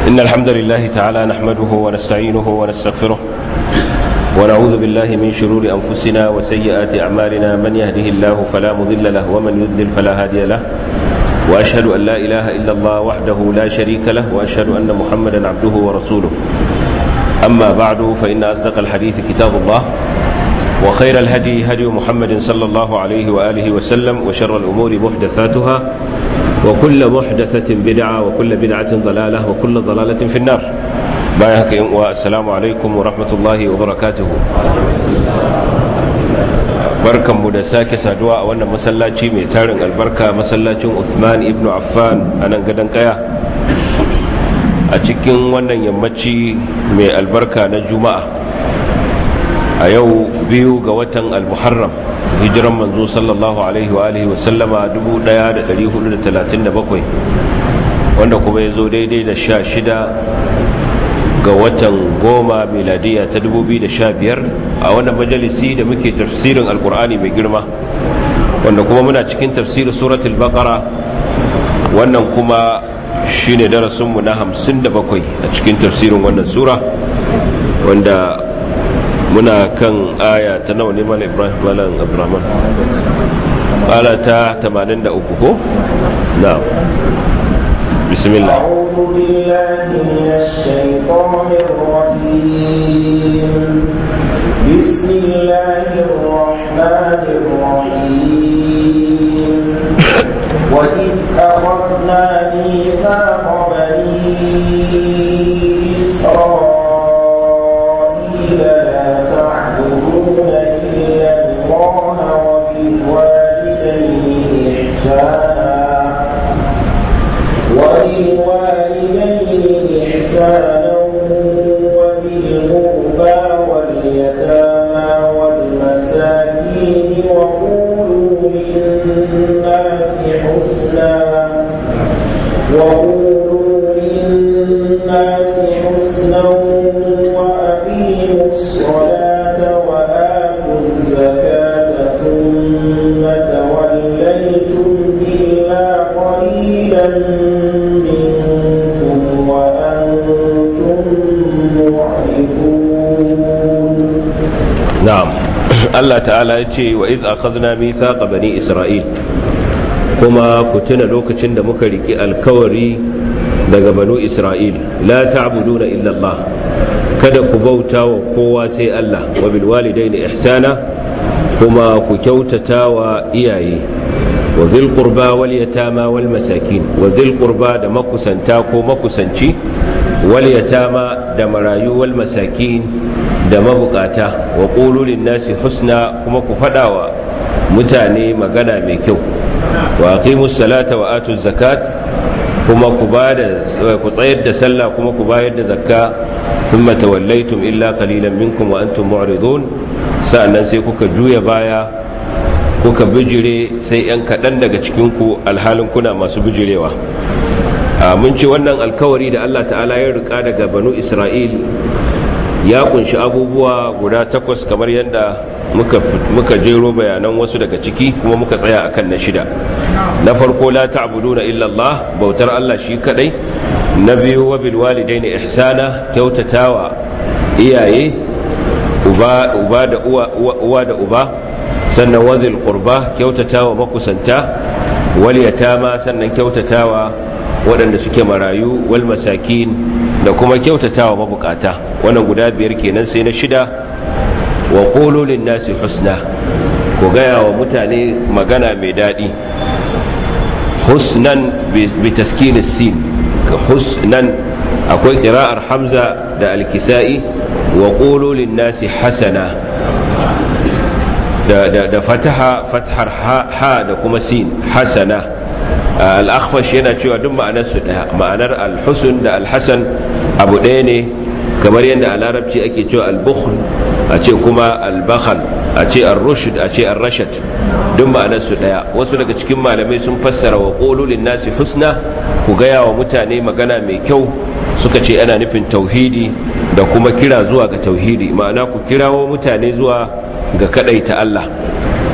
إن الحمد لله تعالى نحمده ونستعينه ونستغفره ونعوذ بالله من شرور أنفسنا وسيئات أعمالنا من يهده الله فلا مضل له ومن يضلل فلا هادي له وأشهد أن لا إله إلا الله وحده لا شريك له وأشهد أن محمدا عبده ورسوله أما بعد فإن أصدق الحديث كتاب الله وخير الهدي هدي محمد صلى الله عليه وآله وسلم وشر الأمور محدثاتها وكل محدثة بدعة وكل بدعة ضلالة وكل ضلالة في النار بايهك والسلام عليكم ورحمة الله وبركاته barkan mu da sake saduwa a wannan masallaci mai tarin albarka masallacin Uthman ibn Affan a nan gadon kaya a cikin wannan yammaci mai albarka na juma'a a yau biyu ga watan al-muharram hijiran manzo sallallahu alaihi wa alihi wasallama 1437 wanda kuma ya zo daidai da sha shida ga watan goma miladiya ta 2015 a wannan majalisi da muke tafsirin alkur'ani mai girma wanda kuma muna cikin tafsirin suratul baqara wannan kuma shine darasinmu na 57 a cikin tafsirin wannan sura wanda muna kan aya ta nawa ne mala ibrahim malam abdurrahman aya ta 83 ko na'am bismillah أعوذ بالله من الشيطان الرجيم بسم الله الرحمن الرحيم وإذ أخذنا ميثاق بني إسرائيل لا تعبدون إلا الله وبالوالدين إحسانا وبالوالدين إحسانا وبالقربى واليتامى والمساكين وقولوا للناس حسنا وقولوا للناس حسنا وأقيموا الصلاة وآتوا الزكاة ثم توليتم إلا قليلا منكم وأنتم معرضون na'am Allah ta'ala ya ce wa iz akhadna mithaqa bani isra'il kuma ku tuna lokacin da muka riki alkawari daga banu isra'il la ta'buduna illa Allah kada ku bauta wa kowa sai Allah wa bil walidaini ihsana kuma ku kyautata wa iyaye wa dhil qurba wal yatama wal masakin wa dhil qurba da makusanta ko makusanci wal yatama da marayu wal masakin da mabukata wa ƙulurin nasi husna kuma ku faɗawa mutane magana mai kyau wa aqimus salata wa atuz zakat kuma ku bada ku tsayar da sallah kuma ku bayar da zakka thumma tawallaytum illa qalilan minkum wa antum mu'ridun sa'annan sai kuka juya baya kuka bijire sai yan kaɗan daga cikin ku alhalin kuna masu bijirewa mun ce wannan alkawari da Allah ta'ala ya rika daga banu Isra'il ya kunshi abubuwa guda takwas kamar yadda muka jero bayanan wasu daga ciki kuma muka tsaya akan na shida na farko la ta'buduna illa Allah bautar Allah shi kadai na biyu wa bil walidaini ihsana kyautatawa iyaye uba uba da uwa uwa da uba sannan wa dhil qurba kyautatawa makusanta wal yatama sannan kyautatawa waɗanda suke marayu wal masakin da kuma kyautatawa mabukata wannan guda biyar kenan sai na shida wa qulu lin nasi husna ku gaya wa mutane magana mai daɗi husnan bi taskinin sin husnan akwai ƙira'ar hamza da alkisa'i wa qulu lin nasi hasana da, da, da fataha fathar ha, ha da kuma sin hasana al'akhfash yana cewa duk ma'anar su daya ma'anar al-husn da al-hasan abu ɗaya ne kamar yadda a larabci ake cewa al-bukhl a ce kuma al-bakhal a ce ar-rushd a ce ar-rashad duk ma'anar su daya wasu daga cikin malamai sun fassara wa qulu lin-nasi husna ku gaya wa mutane magana mai kyau suka ce ana nufin tauhidi da kuma kira zuwa ga tauhidi ma'ana ku kirawo mutane zuwa ga kadaita Allah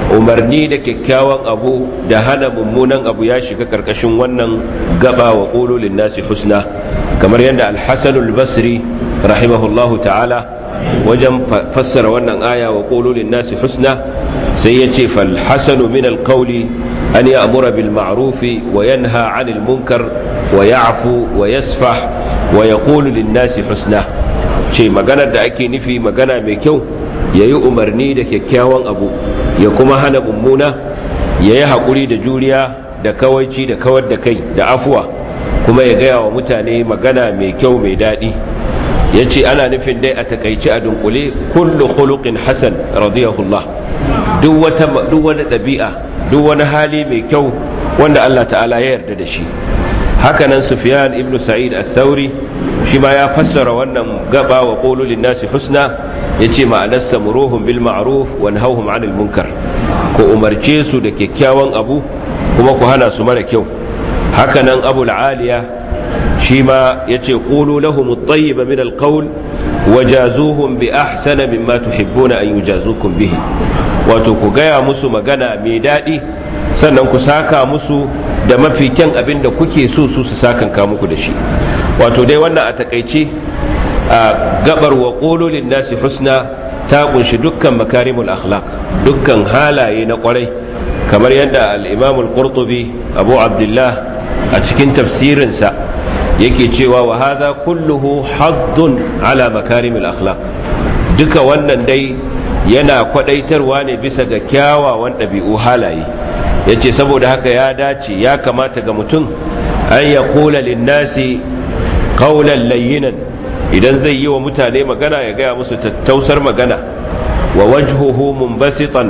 umarni da kyakkyawan abu da hana mummunan abu ya shiga karkashin wannan gaba wa qululin nasi husna kamar yadda al-hasan al-basri rahimahullahu ta'ala wajen fassara wannan aya wa qululin nasi husna sai yace fal hasanu min al-qawli an ya'mura bil ma'ruf wa yanha 'anil munkar wa ya'fu wa yasfah wa yaqulu lin nasi husna ce maganar da ake nufi magana mai kyau yayi umarni da kyakkyawan abu ya kuma hana mummuna yayi hakuri da juriya da kawaici da kawar da kai da afuwa kuma ya gaya wa mutane magana mai kyau mai daɗi ya ce ana nufin dai a takaici a dunkule kullu khuluqin hasan radiyahullah duk wata duk wani ɗabi'a duk wani hali mai kyau wanda Allah ta'ala ya yarda da shi hakanan sufyan ibn sa'id al-thawri shi ma ya fassara wannan gaba wa qulu lin-nasi husna yace ma'anarsa muruhum bil ma'ruf wa nahawhum 'anil munkar ko umarce su da kyakkyawan abu kuma ku hana su mara kyau hakanan abul aliya shi ma ya ce ƙulu lahum at-tayyiba min al-qawl wajazuhum bi ahsana mimma tuhibbuna an yujazukum bihi wato ku gaya musu magana mai daɗi sannan ku saka musu da mafi kyan abin da kuke so su su sakan ka muku da shi wato dai wannan a takaice a gabar wa qulu nasi husna ta kunshi dukkan makarimul akhlaq dukkan halaye na kwarai kamar yadda al-imam al-qurtubi abu abdullah a cikin tafsirinsa yake cewa wa hadha kulluhu haddun ala makarimil akhlaq duka wannan dai yana kwadaitarwa ne bisa ga kyawawan ɗabi'u halaye yace saboda haka ya dace ya kamata ga mutum an ya kula linnasi qawlan layyinan idan zai yi wa mutane magana ya gaya musu tattausar magana wa wajhuhu munbasitan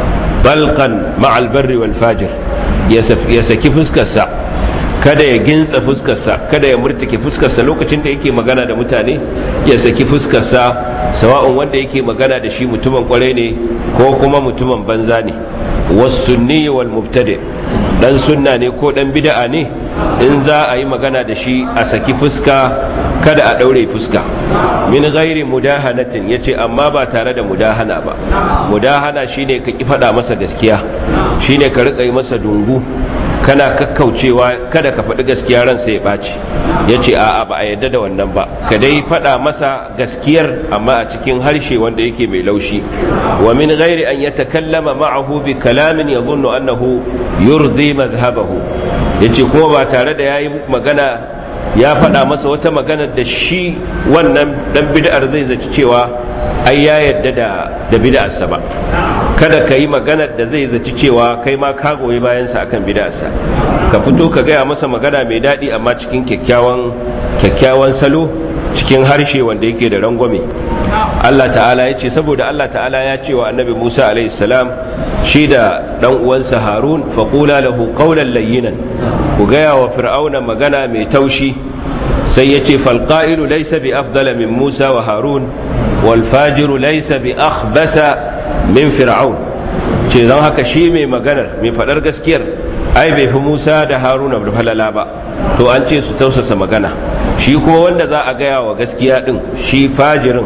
balqan ma'al barri wal fajir ya saki fuskarsa kada ya gintsa fuskarsa kada ya murtuke fuskarsa lokacin da yake magana da mutane ya saki fuskarsa sawa'un wanda yake magana da shi mutumin kwarai ne ko kuma mutumin banza ne wasunni wal mubtadi dan sunna ne ko dan bid'a ne in za a yi magana da shi a saki fuska kada a daure fuska min ghairi mudahanatin yace amma ba tare da mudahana ba mudahana shine ka ki faɗa masa gaskiya shine ka rika yi masa dungu kana kakkaucewa kada ka faɗi gaskiya ran sai ya ɓaci ya ce a'a ba a yadda da wannan ba ka dai faɗa masa gaskiyar amma a cikin harshe wanda yake mai laushi wa min ghairi an yatakallama ma'ahu bi kalamin yadhunnu annahu yurdi madhhabahu yace kuma ba tare da yayi magana ya faɗa masa wata magana da shi wannan dan bid'ar zai zaci cewa ai ya yadda da da bid'arsa ba kada ka yi maganar da zai zaci cewa kai ma ka goyi bayansa akan bid'arsa ka fito ka gaya masa magana mai daɗi amma cikin kyakkyawan kyakkyawan salo cikin harshe wanda yake da rangwame Allah ta'ala ya ce saboda Allah ta'ala ya ce wa annabi Musa alaihi salam shi da dan uwansa Harun faqula lahu qawlan layyinan ku gaya wa fir'auna magana mai taushi sai ya ce falqa'ilu laysa bi afdala min Musa wa Harun wal fajiru laysa bi akhbatha min fir'aun ce don haka shi mai maganar mai faɗar gaskiyar ai bai fi musa da haruna da falala ba to an ce su tausasa magana shi kuma wanda za a gaya wa gaskiya din shi fajirin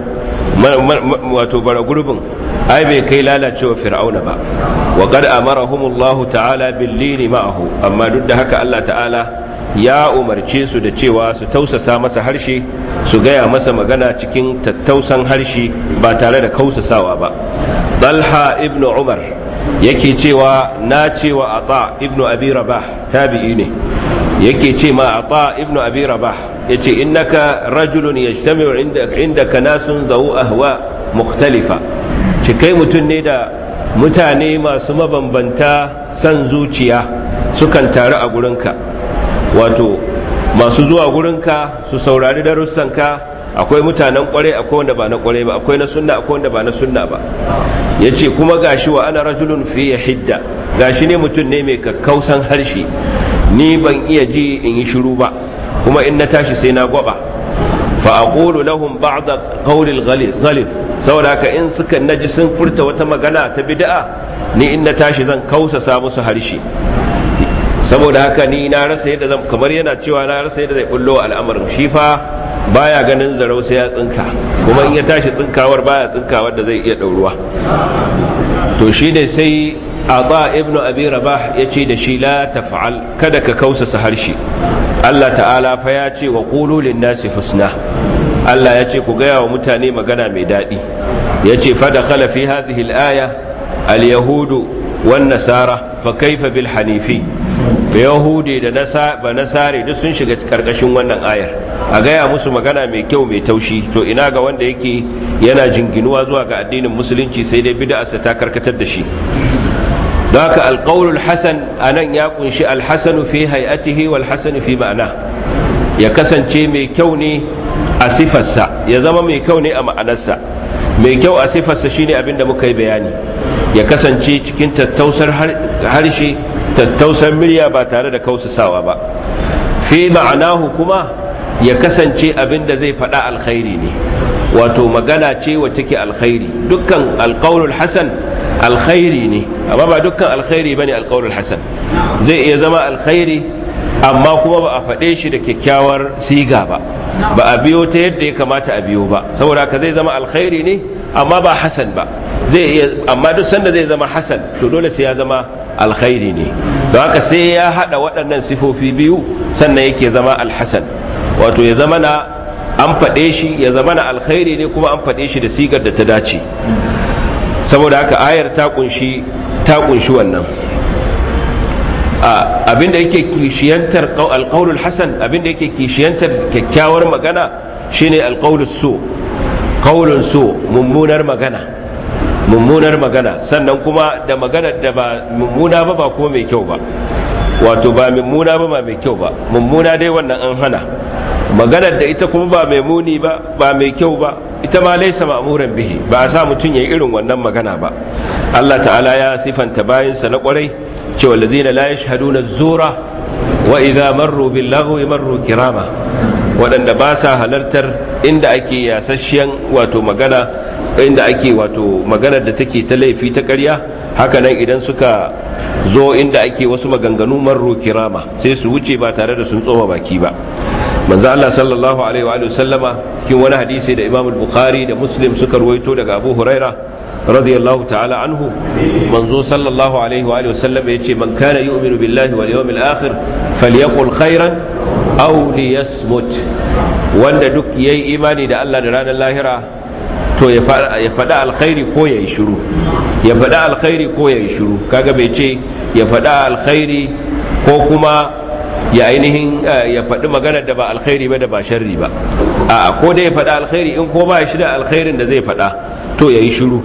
wato bara gurbin ai bai kai lalacewa fir'auna ba wa qad amarahumullahu ta'ala billini ma'ahu amma duk da haka Allah ta'ala ya umarce su da cewa su tausasa masa harshe su gaya masa magana cikin tattausan harshe ba tare da kausasawa ba Talha ibn Umar yake cewa na cewa Ata ibn Abi Rabah tabi'i ne yake ce ma Ata ibn Abi Rabah yace innaka rajulun yajtami'u indaka indaka nasun zawu ahwa mukhtalifa ce kai mutum ne da mutane masu mabambanta san zuciya sukan taru a gurinka wato masu zuwa gurinka su saurari darussanka akwai mutanen kware akwai wanda ba na kware ba akwai na sunna akwai wanda ba na sunna ba yace kuma gashi wa ana rajulun fi hidda gashi ne mutum ne mai kakkausan harshe ni ban iya ji in yi shiru ba kuma in na tashi sai na gwaba fa aqulu lahum ba'd qawl al-ghalith saboda haka in suka naji sun furta wata magana ta bid'a ni in na tashi zan kausasa musu harshe saboda haka ni na rasa yadda zan kamar yana cewa na rasa yadda zai bullo al'amarin shi fa baya ganin zarau sai ya tsinka kuma in ya tashi tsinkawar baya tsinkawar da zai iya ɗauruwa to shi ne sai ata ibnu abi rabah ya ce da shi la taf'al kada ka kausasa harshe Allah ta'ala fa ya ce wa qulu lin-nasi husna Allah ya ce ku gaya wa mutane magana mai daɗi ya ce fa dakhala fi hadhihi al-aya al-yahudu wan nasara fa kaifa bil hanifi yahudi da ba nasare duk sun shiga karkashin wannan ayar a gaya musu magana mai kyau mai taushi to ina ga wanda yake yana jinginuwa zuwa ga addinin musulunci sai dai bid'arsa ta karkatar da shi don haka alƙaulul hasan a nan ya kunshi alhassanu fi hay'atihi wal hasanu fi ma'ana ya kasance mai kyau ne a sifarsa ya zama mai kyau ne a ma'anarsa mai kyau a sifarsa shine abin da muka yi bayani ya kasance cikin tattausar harshe tattausar murya ba tare da kausasawa ba fi ma'anahu kuma ya kasance abin da zai faɗa alkhairi ne wato magana ce wacce ke alkhairi dukkan alƙaulul hasan alkhairi ne amma ba dukkan alkhairi bane alqaulul hasan zai iya zama alkhairi amma kuma ba a faɗe shi da kyakkyawar siga ba ba a biyo ta yadda ya kamata a biyo ba saboda haka zai zama alkhairi ne amma ba hasan ba zai iya amma duk sanda zai zama hasan to dole sai ya zama alkhairi ne don haka sai ya haɗa waɗannan sifofi biyu sannan yake zama alhasan wato ya zama na an faɗe shi ya zama na alkhairi ne kuma an faɗe shi da sigar da ta dace saboda haka ayar ta kunshi ta kunshi wannan abinda yake kishiyantar alqaulul hasan abinda yake kishiyantar kyakkyawar magana shine alqaulus su qaulun su mummunar magana mummunar magana sannan kuma da magana da ba mummuna ba ba kuma mai kyau ba wato ba mummuna ba ba mai kyau ba mummuna dai wannan an hana maganar da ita kuma ba mai muni ba ba mai kyau ba ita ma laisa ma'muran bihi ba a sa mutum ya irin wannan magana ba Allah ta'ala ya sifanta bayansa na kwarai cewa lazina la yashhaduna zura wa idza marru bil lagwi marru kirama waɗanda ba sa halartar inda ake yasasshiyan wato magana inda ake wato maganar da take ta laifi ta ƙarya haka nan idan suka zo inda ake wasu maganganu marru kirama sai su wuce ba tare da sun tsoma baki ba manzo Allah sallallahu alaihi wa sallama cikin wani hadisi da Imam Bukhari da Muslim suka ruwaito daga Abu Huraira radiyallahu ta'ala anhu manzo sallallahu alaihi wa sallama yace man kana yu'minu billahi wal yawmil akhir falyaqul khairan aw liyasmut wanda duk yayi imani da Allah da ranar lahira to ya faɗa alkhairi ko ya yi shiru ya faɗa alkhairi ko ya yi shiru kaga bai ce ya faɗa alkhairi ko kuma ya ainihin ya faɗi magana da ba alkhairi ba da ba sharri ba a ko dai ya faɗa alkhairi in ko ba shi da alkhairin da zai faɗa to ya yi shiru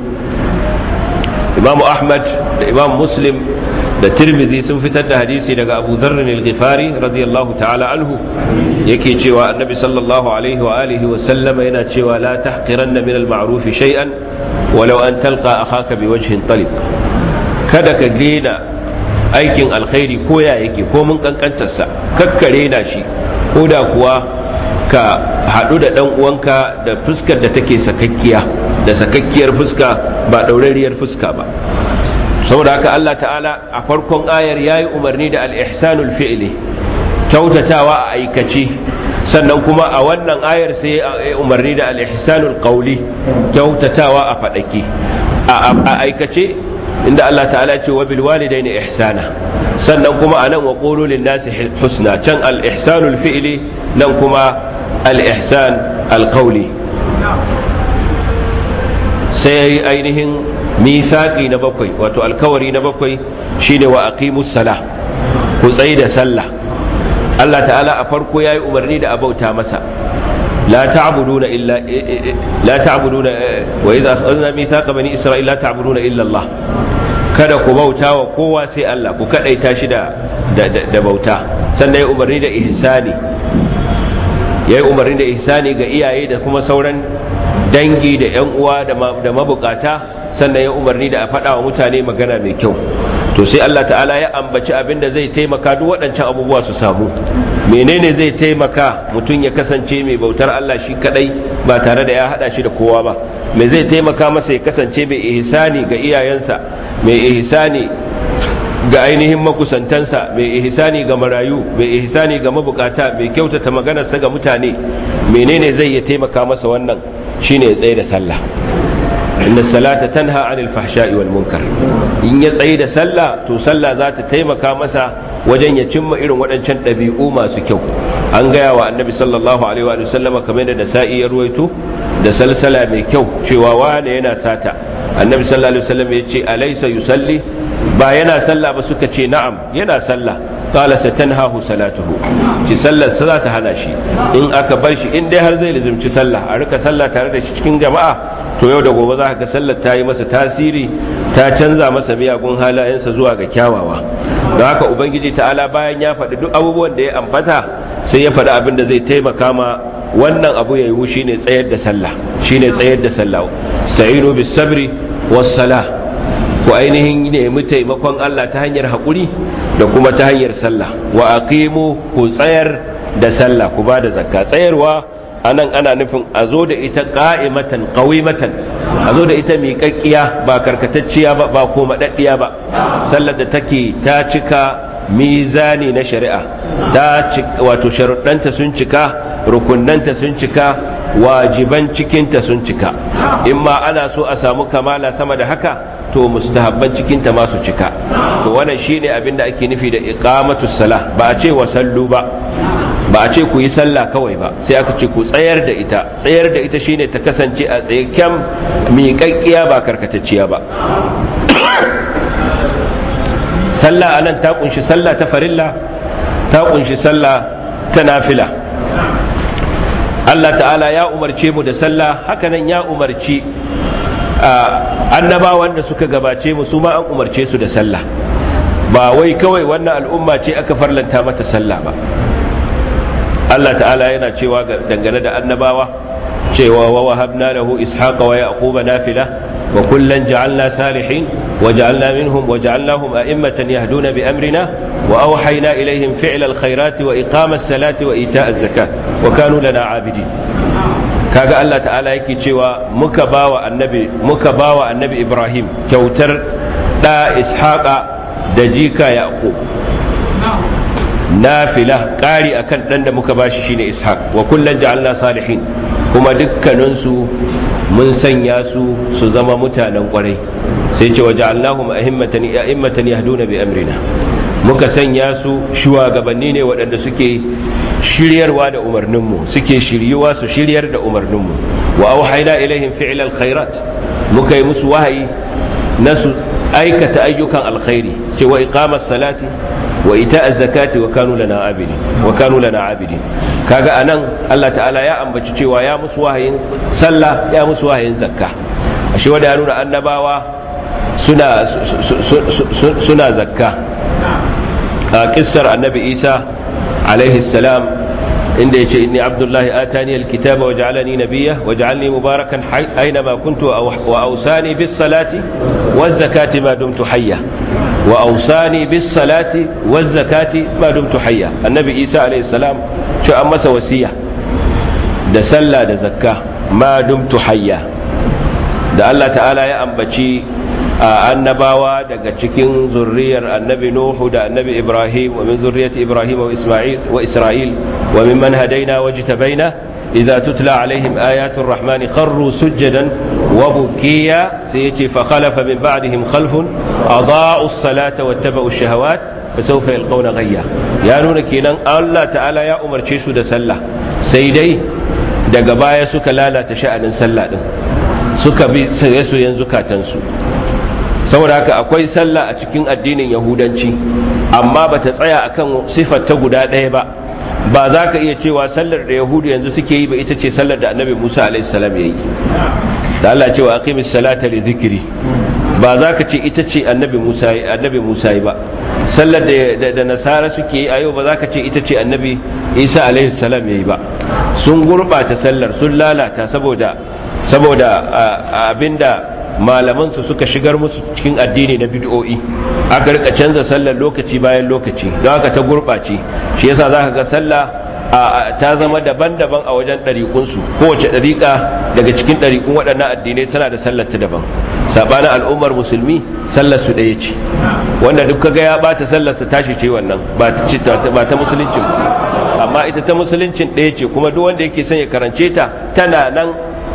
imamu ahmad da imam muslim da tirmidhi sun fitar da hadisi daga abu dharrin al-ghifari radiyallahu ta'ala anhu yake cewa annabi sallallahu alaihi wa alihi wa sallama yana cewa la tahqiranna min al-ma'ruf shay'an walau an talqa akhaka biwajhin taliq kada ka gina aikin alkhairi ko ya yake ko mun kankantarsa kakkare na shi ko da kuwa ka haɗu da ɗan uwanka da fuskar da take sakakkiya da sakakkiyar fuska ba ɗaurariyar fuska ba saboda haka Allah ta'ala a farkon ayar ya yi umarni da al'ihsanul fi'li kyautatawa a aikace sannan kuma a wannan ayar sai ya umarni da al'ihsanul ƙauli kyautatawa a faɗaki a aikace inda Allah ta'ala ce wa bil walidaini ihsana sannan kuma anan wa qulu lin nasi husna can al ihsanul fi'li nan kuma al ihsan al qawli sai ainihin mithaqi na bakwai wato alkawari na bakwai shine wa aqimus sala ku tsayi da sallah Allah ta'ala a farko yayi umarni da abauta masa لا تعبدون إلا لا تعبدون وإذا أخذنا ميثاق بني إسرائيل لا تعبدون إلا الله kada ku bauta wa kowa sai Allah ku kadaita shi da da bauta sannan ya umarni da ihsani ya yi umarni da ihsani ga iyaye da kuma sauran dangi da yan uwa da mabukata sannan ya umarni da a faɗa wa mutane magana mai kyau to sai Allah ta'ala ya ambaci abin da zai taimaka duk waɗancan abubuwa su samu menene zai taimaka mutum ya kasance mai bautar Allah shi kadai ba tare da ya hada shi da kowa ba me zai taimaka masa ya kasance mai ihsani ga iyayensa mai ihsani ga ainihin makusantansa mai ihsani ga marayu mai ihsani ga mabukata mai kyautata maganarsa ga mutane menene zai ya taimaka masa wannan shine ya tsaye da sallah inna salata tanha anil fahsha'i wal munkar in ya tsaye da sallah to sallah za ta taimaka masa wajen ya cimma irin waɗancan ɗabi'u masu kyau an gaya wa annabi sallallahu alaihi wa sallama kamar da nasa'i ya ruwaito da salsala mai kyau cewa wane yana sata annabi sallallahu alaihi wasallam ya ce alaysa yusalli ba yana sallah ba suka ce na'am yana sallah qala satanhahu salatuhu ci sallar sa za ta hana shi in aka bar shi in dai har zai lizumci sallah a rika sallah tare da shi cikin jama'a to yau da gobe za ka ga sallar ta yi masa tasiri ta canza masa miyagun halayensa zuwa ga kyawawa don haka ubangiji ta'ala bayan ya faɗi duk abubuwan da ya ambata sai ya faɗi abin da zai taimaka ma wannan abu ya yiwu shine tsayar da sallah shine tsayar da sallah sa'inu bis sabri was salah ku ainihin nemi taimakon Allah ta hanyar haƙuri da kuma ta hanyar sallah wa aqimu ku tsayar da sallah ku ba da zakka tsayarwa anan ana nufin a zo da ita qa'imatan qawimatan a zo da ita miƙaƙƙiya ba karkatacciya ba ba ko madaddiya ba sallar da take ta cika mizani na shari'a ta wato sharuɗanta sun cika rukunnanta sun cika wajiban cikinta sun cika in ma ana so a samu kamala sama da haka to mustahabban cikinta ma su cika to wannan shine abin da ake nufi da iqamatus sala ba a ce wa sallu ba ba a ce ku yi sallah kawai ba sai aka ce ku tsayar da ita tsayar da ita shine ta kasance a tsaye kyam miƙaƙƙiya ba karkatacciya ba sallah anan ta kunshi sallah ta farilla ta kunshi sallah ta nafila Allah ta'ala ya umarce mu da sallah hakanan ya umarci annabawan da suka gabace mu su ma an umarce su da sallah ba wai kawai wannan al'umma ce aka farlanta mata sallah ba Allah ta'ala yana cewa dangane da annabawa cewa wa wahabna lahu ishaqa wa yaquba nafila wa kullan ja'alna salihin wa ja'alna minhum wa ja'alnahum a'immatan yahduna bi amrina wa awhayna ilayhim fi'la alkhairati wa iqama as-salati wa ita'a az-zakat wa kanu lana 'abidin kaga Allah ta'ala yake cewa muka bawa annabi muka bawa annabi Ibrahim kyautar da ishaqa da jika yaqub nafila ƙari akan ɗan da muka bashi shine ishaq wa kullum ja'alna salihin kuma dukkaninsu mun sanya su su zama mutanen ƙwarai sai ce wa ja'alnahum a'immatan a'immatan yahduna bi amrina muka sanya su shugabanni ne waɗanda suke shiryarwa da umarninmu suke shiryuwa su shiryar da umarninmu wa auhayna ilaihim fi'l alkhairat muka yi musu wahayi na su aikata ayyukan alkhairi ce wa iqamas salati wa ita zakati wa kanu lana abidi wa kanu lana abidi kaga anan Allah ta'ala ya ambaci cewa ya musu wahayin sallah ya musu wahayin zakka ashe wanda ya nuna annabawa suna suna zakka a kissar annabi Isa alaihi salam inda yace inni abdullahi atani alkitaba wa ja'alani nabiyya wa ja'alni mubarakan aina kuntu wa awsani bis salati waz zakati ma dumtu hayya wa awsani bis salati waz zakati ma dumtu hayya annabi isa alayhi salam ce an masa wasiya da sallah da zakka ma dumtu hayya da Allah ta'ala ya ambaci annabawa daga cikin zurriyar annabi nuhu da annabi ibrahim wa min zurriyati ibrahim wa isma'il wa isra'il wa mimman hadaina wajtabaina idza tutla alaihim ayatul rahmani kharru sujadan wa bukiya sai yace fa khalafa min ba'dihim khalfun adaa'u as-salata wattaba'u ash-shahawat fa sawfa yalqawna ghayya ya nuna kenan Allah ta'ala ya umarce su da sallah sai dai daga baya suka lalata sha'anin sallah din suka bi soyayyen zukatansu saboda haka akwai sallah a cikin addinin yahudanci amma ba ta tsaya akan sifar ta guda ɗaya ba ba za ka iya cewa sallar da yahudu yanzu suke yi ba ita ce sallar da annabi musa alaihissalam ya yi da allah cewa aqimis salata li zikiri ba za ka ce ita ce annabi musa annabi musa yi ba sallar da da nasara suke yi a yau ba za ka ce ita ce annabi isa alaihissalam ya yi ba sun gurɓata sallar sun lalata saboda saboda abinda malamansu suka shigar musu cikin addini na bid'o'i aka rika canza sallar lokaci bayan lokaci don haka ta gurɓace shi yasa za ka ga sallah ta zama daban-daban a wajen ɗariƙunsu kowace ɗariƙa daga cikin ɗariƙun waɗannan addinai tana da sallar ta daban saɓanin al'ummar musulmi sallar su ɗaya ce wanda duk kaga ya ɓata sallar sa tashi ce wannan ba ta musuluncin amma ita ta musuluncin ɗaya ce kuma duk wanda yake son ya karance ta tana nan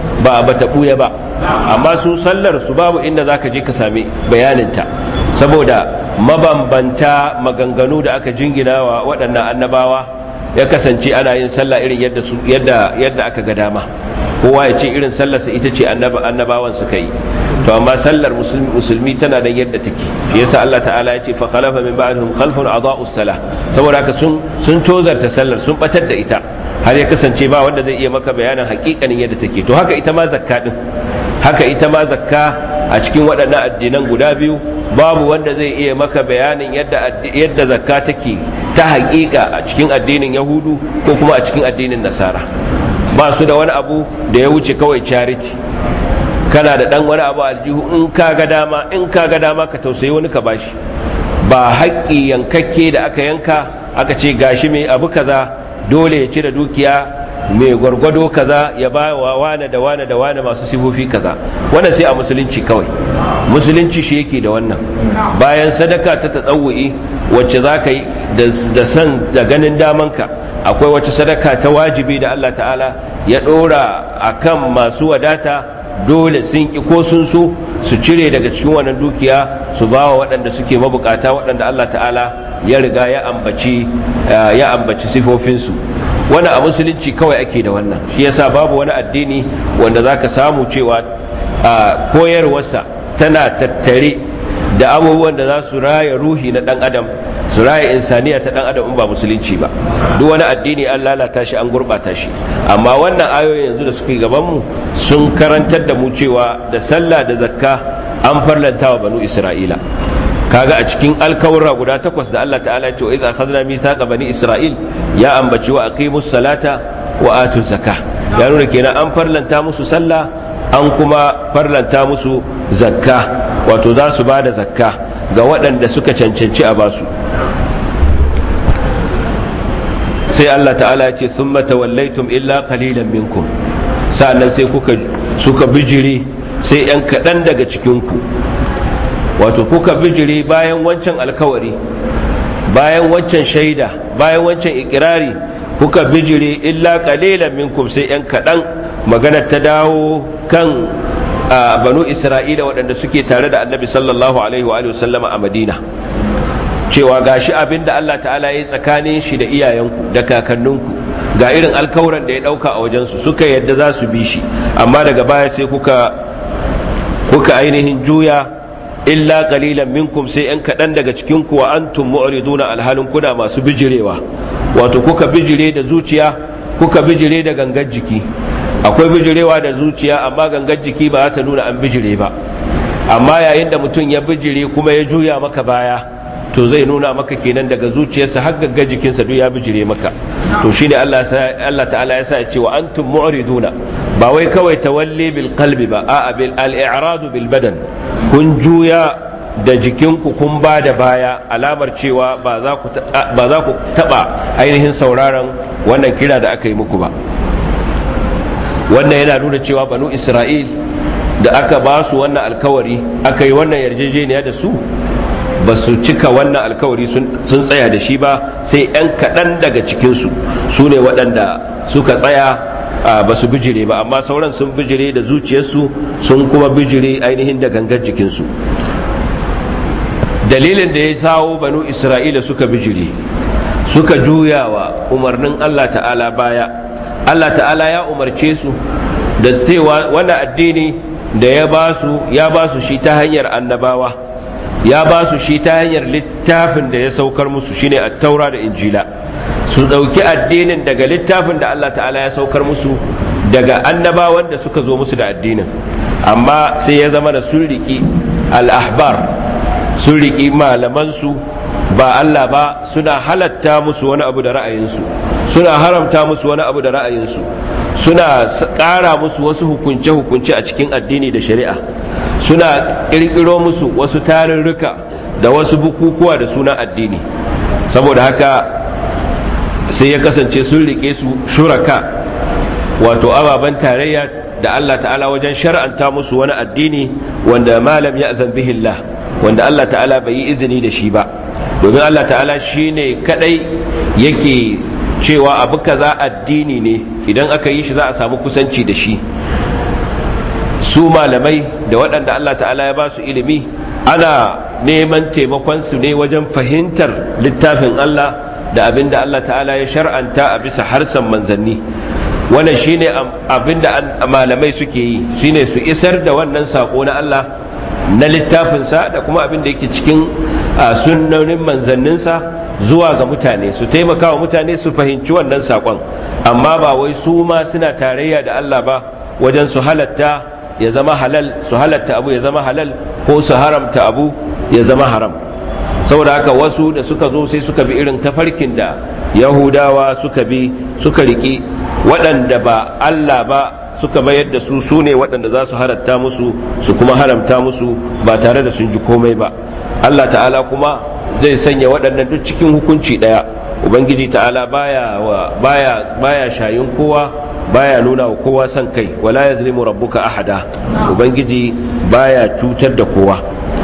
ba ba ta buya ba amma su sallar su babu inda zaka je ka sami bayaninta saboda mabambanta maganganu da aka jingina wa waɗannan annabawa ya kasance ana yin sallah irin yadda su yadda yadda aka ga dama kowa ya ce irin sallarsa ita ce annabawan suka yi to amma sallar musulmi tana da yadda take shi yasa Allah ta'ala ya ce fa khalafa min ba'dihim khalfun adaa'us salah saboda haka sun sun tozarta sallar sun batar da ita har ya kasance ba wanda zai iya maka bayanin hakikanin yadda take to haka ita ma zakka din haka ita ma zakka a cikin waɗannan addinan guda biyu babu wanda zai iya maka bayanin yadda yadda zakka take ta hakika a cikin addinin yahudu ko kuma a cikin addinin nasara ba su da wani abu da ya wuce kawai charity kana da dan wani abu aljihu in ka ga dama in ka ga dama ka tausayi wani ka bashi ba haƙƙi yankakke da aka yanka aka ce gashi mai abu kaza dole ya cire dukiya mai gwargwado kaza ya ba wa wane da wane da wane masu sifofi kaza wannan sai a musulunci kawai musulunci shi yake da wannan bayan sadaka ta tatsawu'i wacce za ka yi da san da ganin damanka akwai wacce sadaka ta wajibi da Allah ta'ala ya ɗora a kan masu wadata dole sun ki ko sun so su cire daga cikin wannan dukiya su ba wa waɗanda suke mabukata waɗanda Allah ta'ala ya riga ya ambaci ya ambaci sifofinsu wani a musulunci kawai ake da wannan shi yasa babu wani addini wanda zaka samu cewa koyarwarsa tana tattare da abubuwan da za su raya ruhi na dan adam su raya insaniya ta dan adam in ba musulunci ba duk wani addini an lalata shi an gurbata shi amma wannan ayoyi yanzu da suke gaban mu sun karantar da mu cewa da sallah da zakka an farlanta wa banu isra'ila kaga a cikin alkawura guda takwas da Allah ta'ala ya ce wa idza akhadna mithaqa bani isra'il ya ambaci wa aqimus salata wa atu zakah ya nuna kenan an farlanta musu sallah an kuma farlanta musu zakka wato za su ba da zakka ga waɗanda suka cancanci a basu sai Allah ta'ala ce sun tawallaitum illa qalilan minkum sa'annan sai kuka suka bijire sai ‘yan kaɗan daga cikinku wato kuka bijire bayan wancan alkawari bayan wancan shaida bayan wancan ikirari kuka bijire illa qalilan minkum sai ‘yan kaɗan maganar ta dawo kan a banu isra'ila waɗanda suke tare da annabi sallallahu alaihi wa sallama a madina cewa gashi abin da allah ta'ala ya yi tsakanin shi da iyayenku da kakanninku ga irin alkawuran da ya ɗauka a wajensu suka yadda za su bi shi amma daga baya sai kuka kuka ainihin juya illa qalilan minkum sai yan kaɗan daga cikin ku wa antum mu'riduna alhalin kuna masu bijirewa wato kuka bijire da zuciya kuka bijire da gangar jiki akwai bijirewa da zuciya amma gangar jiki ba za ta nuna an bijire ba amma yayin da mutum ya bijire kuma ya juya maka baya to zai nuna maka kenan daga zuciyarsa har gangar jikinsa duk ya bijire maka to shine Allah Allah ta'ala ya sa ya ce wa antum mu'riduna ba wai kawai tawalli bil qalbi ba a'a bil al-i'radu bil badan kun juya da jikinku kun ba da baya alamar cewa ba za ku taba ainihin sauraron wannan kira da aka yi muku ba wannan yana nuna cewa banu isra'il da aka ba su wannan alkawari aka yi wannan yarjejeniya da su ba su cika wannan alkawari sun tsaya da shi ba sai 'yan kaɗan daga cikinsu su ne waɗanda suka tsaya ba su bijire ba amma sauran sun bijire da zuciyarsu sun kuma bijire ainihin da gangar jikinsu dalilin da ya sawo banu isra'ila suka bijire suka juya wa umarnin allah ta'ala baya allah ta'ala ya umarce su da cewa wannan addini da ya ba su ya ba su shi ta hanyar annabawa ya ba su shi ta hanyar littafin da ya saukar musu shine at-taura da injila su ɗauki addinin daga littafin da Allah ta'ala ya saukar musu daga annabawan da suka zo musu da addinin amma sai ya zama da sun riƙi al-ahbar sun riƙi malamansu ba Allah ba suna halatta musu wani abu da ra'ayinsu suna haramta musu wani abu da ra'ayinsu suna ƙara musu wasu hukunce-hukunce a cikin addini da shari'a suna ƙirƙiro musu wasu tarurruka da wasu bukukuwa da suna addini saboda haka sai ya kasance sun riƙe su shuraka wato ababen tarayya da Allah ta'ala wajen shar'anta musu wani addini wanda malam ya billah wanda Allah ta'ala bai yi izini da shi ba domin Allah ta'ala shi ne kadai yake cewa abu kaza addini ne idan aka yi shi za a samu kusanci da shi su malamai da waɗanda Allah ta'ala ya ba su ilimi ana neman taimakon su ne wajen fahimtar littafin Allah da abin da Allah ta'ala ya shar'anta a bisa harsan manzanni wannan shine abin da malamai suke yi shine su isar da wannan sako na Allah na littafinsa da kuma abin da yake cikin sunnonin manzanninsa zuwa ga mutane su taimaka wa mutane su fahimci wannan sakon amma ba wai su ma suna tarayya da Allah ba wajen su halatta ya zama halal su halatta abu ya zama halal ko su haramta abu ya zama haram saboda haka wasu da suka zo sai suka bi irin tafarkin da yahudawa suka bi suka riki waɗanda ba Allah ba suka mayar da su su ne waɗanda za su halatta musu su kuma haramta musu ba tare da sun ji komai ba Allah ta'ala kuma zai sanya waɗannan duk cikin hukunci ɗaya ubangiji ta'ala baya baya baya shayin kowa baya nuna wa kowa son kai wala yazlimu rabbuka ahada ubangiji baya cutar da kowa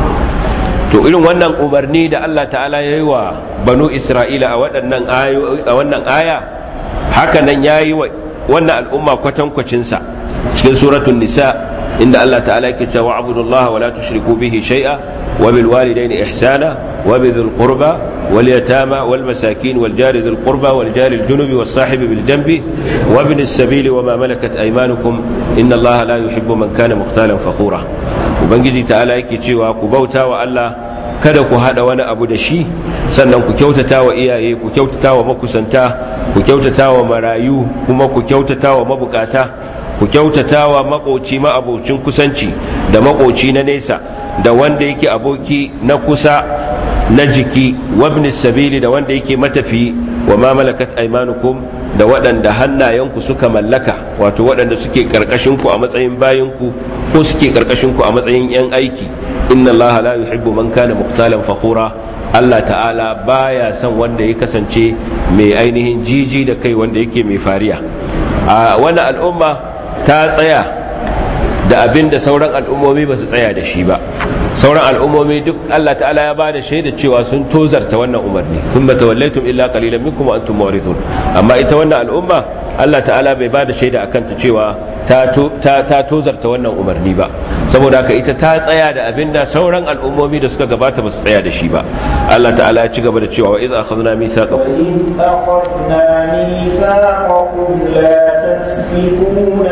to irin wannan umarni da Allah ta'ala ya yi wa banu isra'ila a waɗannan a wannan aya haka nan ya yi wa wannan al'umma kwatankwacinsa cikin suratun nisa inda Allah ta'ala yake cewa abudullaha wa la tushriku bihi shay'a wa bil walidayni ihsana wa bi dhil qurba wal yatama wal masakin wal jari dhil qurba wal jari al junubi was sahibi bil janbi wa ibn as-sabil wa ma malakat aymanukum inna Allaha la yuhibbu man kana mukhtalan fakhura ubangiji ta'ala yake cewa ku bauta wa Allah kada ku hada wani abu da shi sannan ku kyautata wa iyaye ku kyautata wa makusanta ku kyautata wa marayu kuma ku kyautata wa mabukata ku kyautata wa makoci ma'abocin kusanci da makoci na nesa da wanda yake aboki na kusa na jiki wabnis sabili da wanda yake matafi wa ma malakat aymanukum da waɗanda hannayenku suka mallaka wato waɗanda suke ku a matsayin bayinku ko suke ku a matsayin 'yan aiki inna allaha la yuhibbu man kana mukhtalan fakhura Allah ta'ala baya son wanda ya kasance mai ainihin jiji da kai wanda yake mai fariya a wannan al'umma ta tsaya da abin da sauran al'ummomi ba su tsaya da shi ba sauran al'ummomi duk Allah ta'ala ya bada shaida cewa sun tozarta wannan umarni sun ba tawallaitum illa qalilan minkum wa antum muridun amma ita wannan al'umma Allah ta'ala bai bada shaida akan ta cewa ta ta tozarta wannan umarni ba saboda haka ita ta tsaya da abinda sauran al'ummomi da suka gabata ba su tsaya da shi ba Allah ta'ala ya ci gaba da cewa wa idza akhadna mithaqakum وإذ أخذنا ميثاقكم لا تسفكون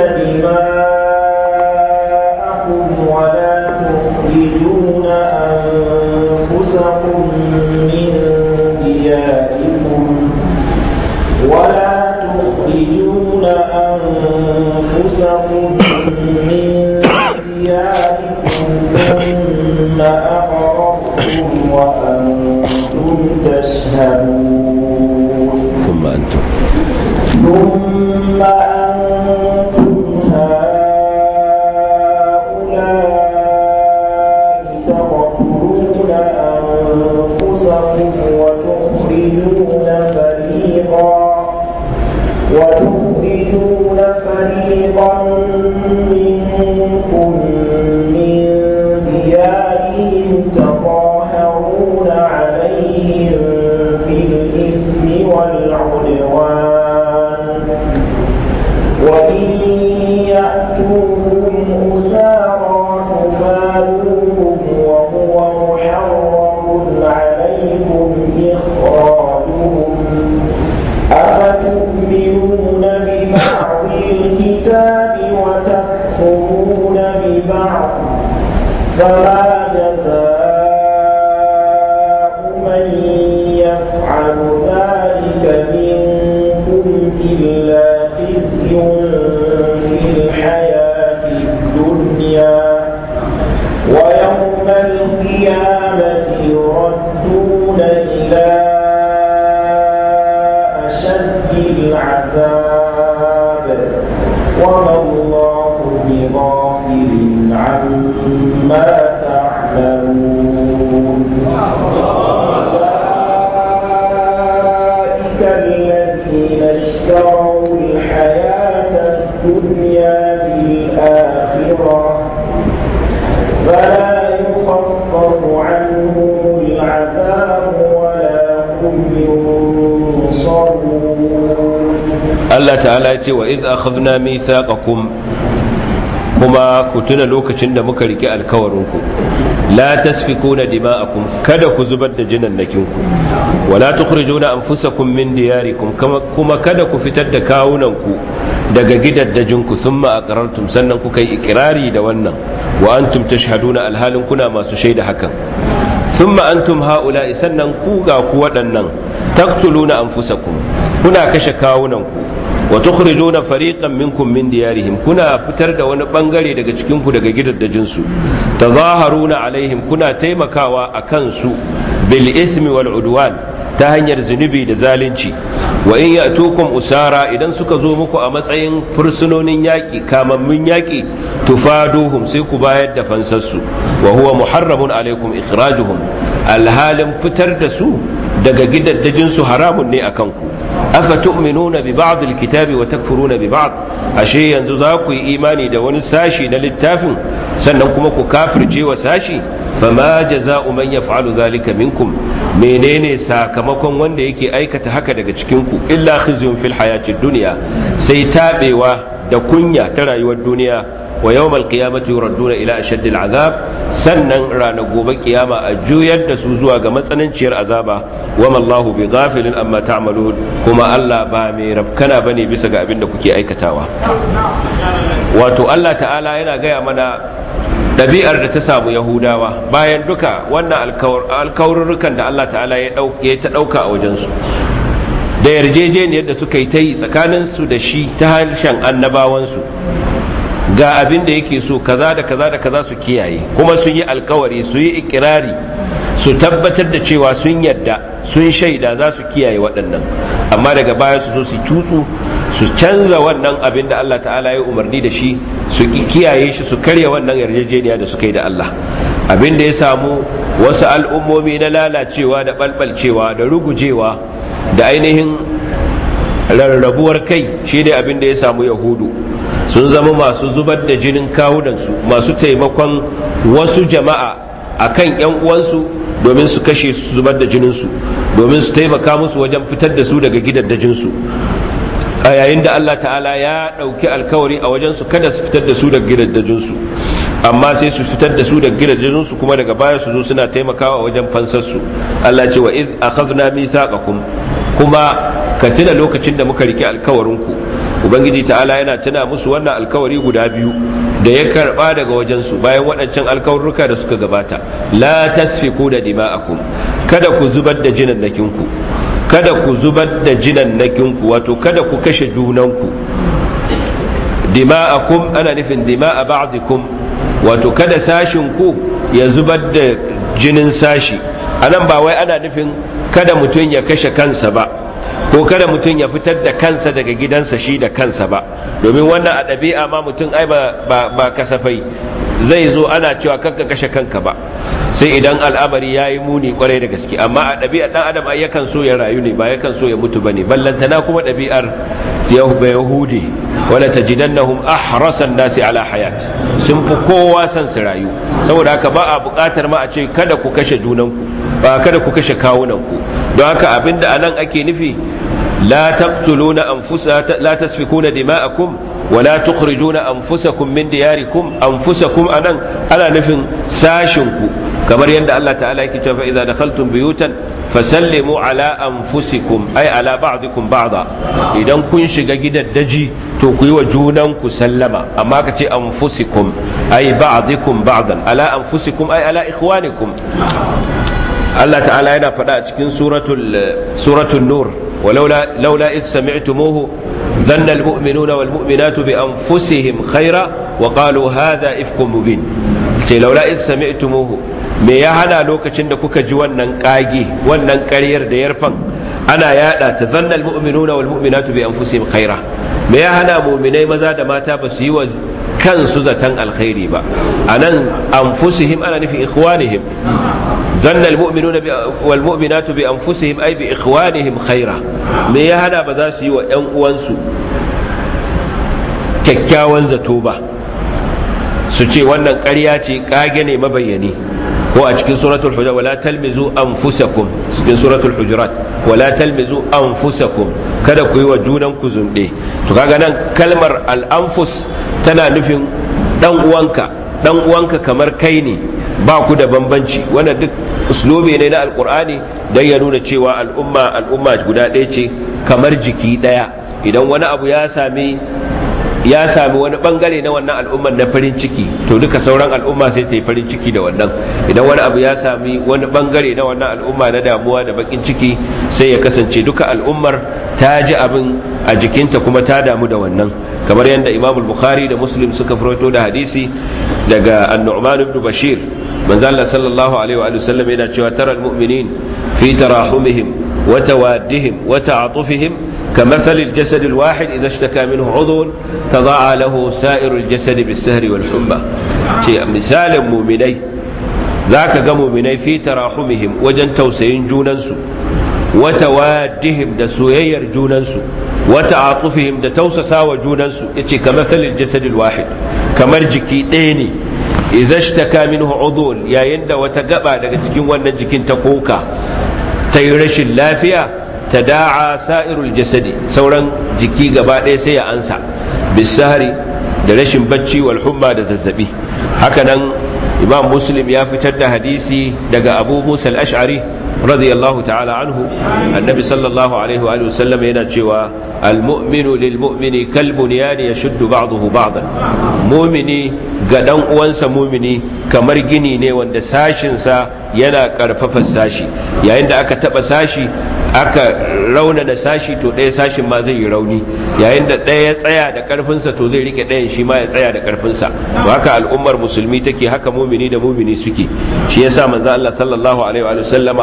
دماءكم ولا تخرجون أنفسكم من دياركم ولا تخرجون أنفسكم من دياركم ثم أقررتم وأنتم تشهدون ثم antum ثم أنتم هؤلاء تقتلون أنفسكم وتخرجون فريقا وتخرجون فريقا منكم من ديارهم تظاهرون عليهم بالإثم والعدوان وإن يأتوكم أسارى تفادوهم وهو محرم عليكم إخراجهم أفتؤمنون ببعض الكتاب وتكفرون ببعض فما جزاء من يفعل ذلك منكم إلا خزي في الحياة الدنيا ويوم القيامة يردون إلى أشد العذاب وما الله بغافل عما تعملون أولئك الذين اشتروا الحياة الدنيا بالآخرة فلا يخفف عنهم العذاب ولا هم ينصرون Allah ta'ala ya ce wa idh akhadna mithaqakum kuma ku tuna lokacin da muka rike alkawarinku la tasfikuna dima'akum kada ku zubar da jinannakinku wala tukhrijuna anfusakum min diyarikum kuma kada ku fitar da kawunanku daga gidaddajinku thumma aqrartum sannan kuka yi ikrari da wannan wa antum tashhaduna alhalin kuna masu shaida hakan thumma antum haula'i sannan ku ga ku waɗannan taqtuluna anfusakum kuna kashe kawunanku wa tukhrijuna fariqan minkum min diyarihim kuna fitar da wani bangare daga cikin ku daga gidaddajin su tazaharuna alaihim kuna taimakawa akan su bil ismi wal udwan ta hanyar zunubi da zalunci wa in ya'tukum usara idan suka zo muku a matsayin fursunonin yaƙi kamammun yaƙi tufaduhum sai ku bayar da fansarsu wa huwa muharramun alaikum ikhrajuhum alhalin fitar da su daga gidaddajin su haramun ne akan ku afa tu'minuna bi ba'd alkitabi wa takfuruna bi ba'd ashe yanzu za ku yi imani da wani sashi na littafin sannan kuma ku kafirce wa sashi fama jaza'u man yaf'alu dhalika minkum menene sakamakon wanda yake aikata haka daga cikin ku illa khizyun fil hayatid dunya sai tabewa da kunya ta rayuwar duniya wa yawmal qiyamati yuradduna ila ashaddil azab sannan ranar gobe kiyama a juyar da su zuwa ga matsananciyar azaba wa mallahu bi ghafilin amma ta'malun kuma Allah ba mai rafkana bane bisa ga abin da kuke aikatawa wato Allah ta'ala yana gaya mana ɗabi'ar da ta samu yahudawa bayan duka wannan alkawarurrukan da Allah ta'ala ya ta ɗauka a wajensu da yarjejeniyar da suka yi ta yi tsakaninsu da shi ta harshen annabawansu ga abin da yake so kaza da kaza da kaza su kiyaye kuma sun yi alkawari su yi ikirari su tabbatar da cewa sun yadda sun shaida za su kiyaye waɗannan amma daga baya su zo su tutsu su canza wannan abin da Allah ta'ala ya umarni da shi su kiyaye shi su karya wannan yarjejeniya da suka yi da Allah abin da ya samu wasu al'ummomi na lalacewa da balbalcewa da rugujewa da ainihin rarrabuwar kai shi ne abin da ya samu yahudu sun zama masu zubar da jinin kawunansu masu taimakon wasu jama'a a kan ‘yan uwansu domin su kashe su zubar da jininsu domin su taimaka musu wajen fitar da su daga gidaddajinsu a yayin da Allah ta'ala ya ɗauki alkawari a wajensu kada su fitar da su daga gidaddajinsu amma sai su fitar da su daga gidaddajinsu kuma daga baya su zo suna taimakawa wajen fansarsu Allah ce wa iz akhadna mithaqakum kuma ka tuna lokacin da muka rike alkawarinku ubangiji ta'ala yana tuna musu wannan alkawari guda biyu da ya karba daga wajensu bayan waɗancan alkawarruka da suka gabata la tasfiku da dima'akum kada ku zubar da jinannakinku kada ku zubar da jinannakinku wato kada ku kashe junanku dima'akum ana nufin dima'a ba'dikum wato kada sashin ku ya zubar da jinin sashi anan ba wai ana nufin kada mutum ya kashe kansa ba ko kada mutum ya fitar da kansa daga gidansa shi da kansa ba domin wannan a ɗabi'a ma mutum ai ba kasafai zai zo ana cewa kanka kashe kanka ba sai idan al'amari ya yi muni kwarai da gaske amma a ɗabi'ar ɗan adam ai yakan so ya rayu ne ba yakan so ya mutu ba ne ballantana kuma ɗabi'ar yahudi wala tajidannahum ahrasan nasi ala hayat sun fi kowa son su rayu saboda haka ba a buƙatar ma a ce kada ku kashe junanku ba kada ku kashe kawunanku don haka abinda anan ake nufi la taqtuluna anfusa la tasfikuna dima'akum wa la tukhrijuna anfusakum min diyarikum anfusakum anan ana nufin sashinku kamar yadda Allah ta'ala yake cewa idza dakhaltum buyutan fasallimu ala anfusikum ay ala ba'dikum ba'da idan kun shiga gidaddaji to ku yi wa junanku sallama amma ka ce anfusikum ay ba'dikum ba'dan ala anfusikum ay ala ikhwanikum Allah ta'ala yana faɗa a cikin suratul suratul nur ولولا لولا إذ سمعتموه ظن المؤمنون والمؤمنات بأنفسهم خيرا وقالوا هذا إفك مبين لولا إذ سمعتموه me ya hana lokacin da kuka ji wannan kage wannan ƙaryar da yarfan ana yada ta zannal mu'minuna wal mu'minatu bi anfusihim khaira me ya hana mu'minai maza da mata ba su yi wa kansu zaton alkhairi ba anan anfusihim ana nufi ikhwanihim zannal mu'minuna wal mu'minatu bi anfusihim ay bi ikhwanihim khaira me ya hana ba za su yi wa ƴan uwansu kyakkyawan zato ba su ce wannan ƙarya ce kage ne mabayyani ko a cikin suratul hujurat wala talmizu anfusakum cikin suratul hujurat wala talmizu anfusakum kada ku yi wa junan ku zunde to kaga nan kalmar al-anfus tana nufin dan uwanka dan uwanka kamar kai ne ba ku da bambanci wannan duk uslubi ne na alkur'ani don ya nuna cewa al'umma al'umma guda ɗaya ce kamar jiki ɗaya idan wani abu ya sami ya sami wani bangare na wannan al'ummar na farin ciki to duka sauran al'umma sai ta yi farin ciki da wannan idan wani abu ya sami wani bangare na wannan al'umma na damuwa da bakin ciki sai ya kasance duka al'ummar ta ji abin a jikinta kuma ta damu da wannan kamar yadda imam bukhari da muslim suka fito da hadisi daga an-nu'man ibn bashir manzo Allah sallallahu alaihi wa sallam yana cewa tara al-mu'minin fi tarahumihim wa tawaddihim wa ta'atufihim كمثل الجسد الواحد إذا اشتكى منه عضو تضاعى له سائر الجسد بالسهر والحمى مثال مؤمني ذاك مؤمني في تراحمهم وجن توسين جوننسو وتوادهم دا سوير جوننسو وتعاطفهم دا توسسا وجوننسو يتي كمثل الجسد الواحد كمرجكي ديني إذا اشتكى منه عضو يا يند وتقبع دا تكين وانا جكين تقوكا تيرش اللافية تداعى سائر الجسد سورا جكي غبا ɗaya sai ya ansa bisahari da rashin bacci wal humma da zazzabi hakanan imam muslim ya fitar da hadisi daga abu musa al-ash'ari radiyallahu ta'ala anhu annabi sallallahu alaihi wa sallam yana cewa al-mu'minu lil mu'mini kal bunyani yashuddu ba'dahu ba'dan mu'mini ga dan uwansa mu'mini kamar gini ne wanda sashin sa yana karfafa sashi yayin da aka taba sashi aka raunana sashi to ɗaya sashin ma zai yi rauni yayin da ɗaya ya tsaya da ƙarfinsa to zai rike ɗayan shi ma ya tsaya da ƙarfinsa to haka al'ummar musulmi take haka mumini da mumini suke shi yasa manzo Allah sallallahu alaihi wa sallama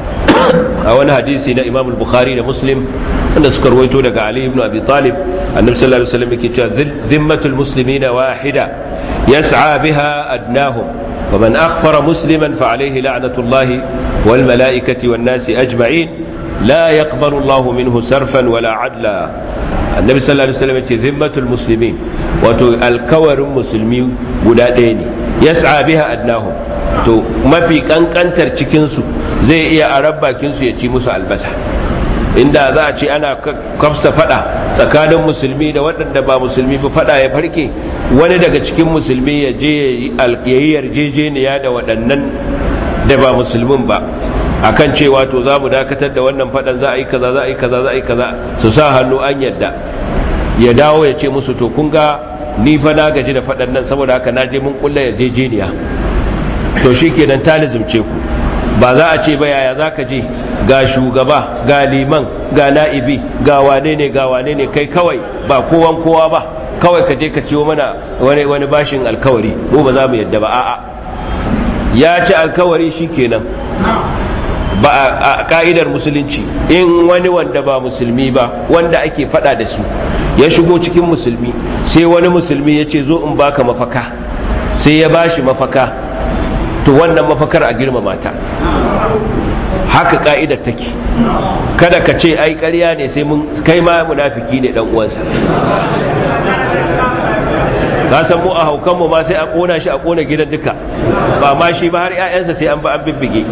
a wani hadisi na Imam Bukhari da Muslim wanda suka rawaito daga Ali ibn Abi Talib annabi sallallahu alaihi wasallam yake cewa dhimmatul muslimina wahida yas'a biha adnahum ومن أخفر مسلما فعليه لعنة الله والملائكة والناس أجمعين لا يقبل الله منه سرفا ولا عدلا النبي صلى الله عليه وسلم ذمة المسلمين wato alkawarin musulmi guda ɗaya ne yas'a biha adnahum to mafi kankantar cikinsu zai iya a bakinsu ya ci musu albasa inda za a ce ana kafsa fada tsakanin musulmi da waɗanda ba musulmi ba fada ya farke wani daga cikin musulmi ya je ya yi yarjejeniya da waɗannan da ba musulmin ba akan cewa to za mu dakatar da wannan fadan za a yi kaza za a yi kaza za a yi kaza su sa hannu an yadda ya dawo ya ce musu to kun ga ni fa na gaji da fadan nan saboda haka na je mun kulla yarjejeniya to shikenan ta lizumce ku ba za a ce ba yaya za ka je ga shugaba ga liman ga na'ibi ga wane ne ga wane ne kai kawai ba kowan kowa ba kawai ka je ka ciwo mana wani wani bashin alkawari ko ba za mu yadda ba a'a ya ci alkawari shikenan ba a ka'idar musulunci in wani wanda ba musulmi ba wanda ake fada da su ya shigo cikin musulmi sai wani musulmi ya ce zo in baka mafaka sai ya bashi mafaka to wannan mafakar a girmama ta haka ka'idar take kada ka ce ai ƙarya ne sai mun kai ma munafiki ne dan uwansa ka san mu a haukan mu ma sai a kona shi a kona gidan duka ba ma shi ba har ƴaƴansa sai an ba an bibbige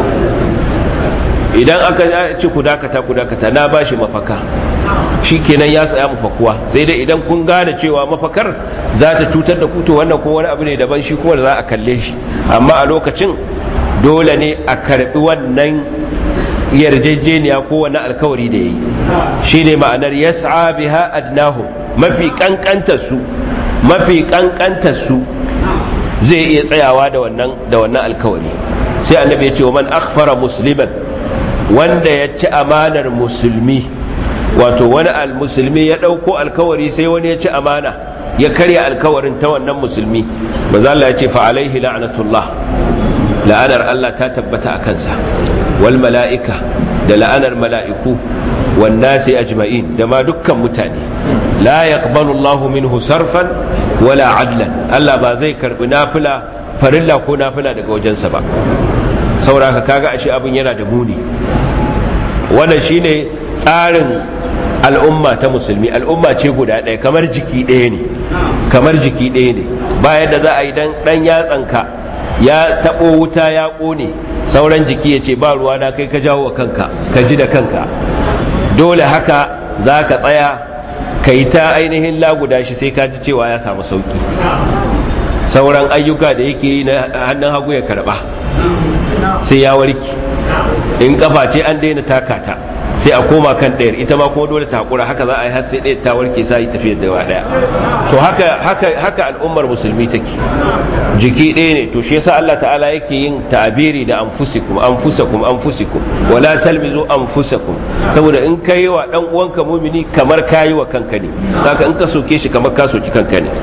idan aka ci ku dakata ku dakata na bashi mafaka shi kenan ya tsaya mafakuwa sai dai idan kun gane cewa mafakar za ta cutar da ku to wannan ko wani abu ne daban shi kuma da za a kalle shi amma a lokacin dole ne a karbi wannan yarjejeniya ko wani alkawari da ya yi shi ne ma'anar yas'a biha adnahu mafi kankantar su mafi kankantar su zai iya tsayawa da wannan da wannan alkawari sai annabi ya ce wa man akhfara musliman wanda ya ci amanar musulmi wato wani musulmi ya ɗauko alkawari sai wani ya ci amana ya karya alkawarin ta wannan musulmi maza Allah ya ce fa alaihi la'anatullah la'anar Allah ta tabbata a kansa wal mala'ika da la'anar mala'iku wan nasi ajma'in da ma dukkan mutane la yaqbalu Allahu minhu sarfan wala adlan Allah ba zai karbi nafila farilla ko nafila daga wajensa ba saboda kaga ashe abin yana da muni wannan shine tsarin al'umma ta musulmi al'umma ce guda ɗaya kamar jiki ɗaya ne kamar jiki ɗaya ne bayan da za a yi dan ɗan yatsanka ya taɓo wuta ya ƙone sauran jiki ya ce ba ruwa na kai ka jawo wa kanka ka ji da kanka dole haka za ka tsaya kai ta ainihin laguda shi sai ka ji cewa ya samu sauki sauran ayyuka da yake yi na hannun hagu ya karba sai ya warke in kafa ce an daina takata sai a koma kan ɗayar ita ma kuma dole ta hakura haka za a yi har sai ɗaya ta warke sai yi tafiyar da ɗaya to haka haka haka al'ummar musulmi take jiki ɗaya ne to shi yasa Allah ta'ala yake yin ta'abiri da anfusikum anfusakum anfusikum wala talmizu anfusakum saboda in kai wa dan uwanka mumini kamar kayi wa kanka ne haka in ka soke shi kamar ka soki kanka ne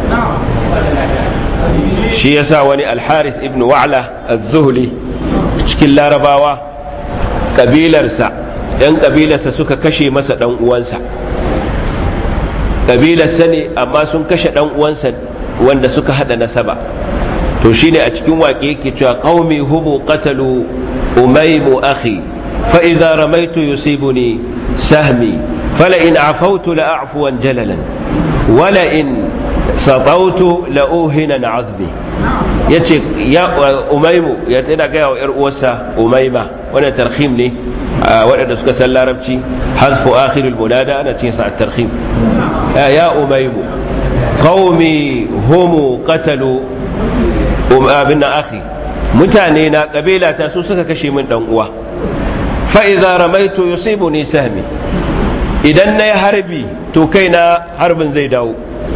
shi yasa wani al-Harith ibn Wa'la az-Zuhli cikin larabawa kabilarsa yan kabilarsa suka kashe masa dan uwansa kabilarsa ne amma sun kashe dan uwansa wanda suka hada nasaba to shine a cikin waƙe yake cewa qaumi humu qatalu umaymu akhi fa idza ramaitu yusibuni sahmi fala in afawtu la a'fuwan jalalan wala in satautu la uhinan azmi yace ya umaymu ya tana ga wa yar uwarsa umayma wannan tarhim ne waɗanda suka san larabci hazfu akhirul munada ana cin sa at-tarhim ya umaymu qaumi humu qatalu abin akhi mutane na kabila ta su suka kashe min dan uwa fa idza ramaitu yusibuni sahmi idan na yi harbi to kai na harbin zai dawo